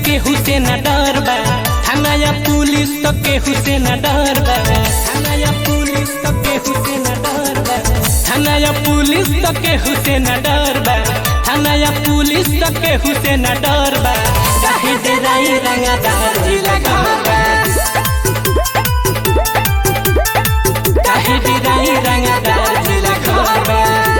केहू से न डर बा थाना या पुलिस तो केहू से न डर बा थाना या पुलिस तो केहू से न डर बा थाना या पुलिस तो केहू से न डर बा थाना या पुलिस तो केहू से न डर बा काहे डेराई रंगदार जिला बा काहे डेराई रंगदार जिला बा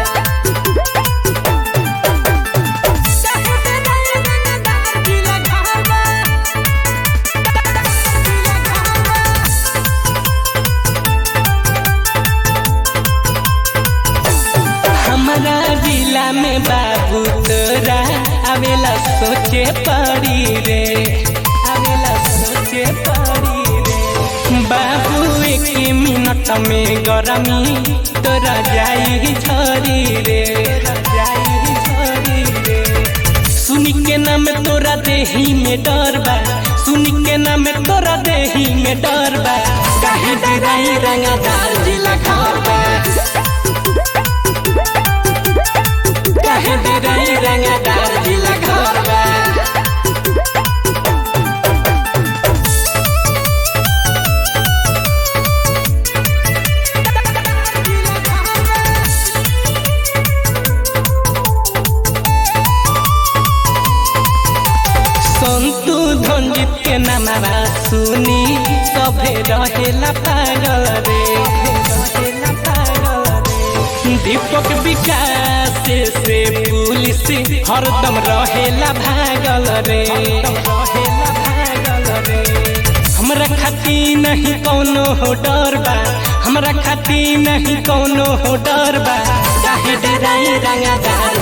हमारा जिला में बाबू तोरा आवेला सोचे पड़ी रे आवेला सोचे पड़ी रे बाबू एक मिनट में गरमी तोरा जाई झरी रे जाई झरी रे सुनी के नाम तोरा देही में डर बा सुनी के नाम तोरा देही में डर बा काहे डराई रंगदार जिला घर बा काहे डेराई रंगदार जिला घर बा संतु धंजित के नामा सुनी सभे रहेला पागल रे रहेला पागल रे दीपक विकास से पुलिस हरदम रहेला भागल रे रहेला भागल रे हमरा खाती नहीं कौनो हो डर बा हमरा खाती नहीं कौनो हो डर बा काहे डराई रंगदार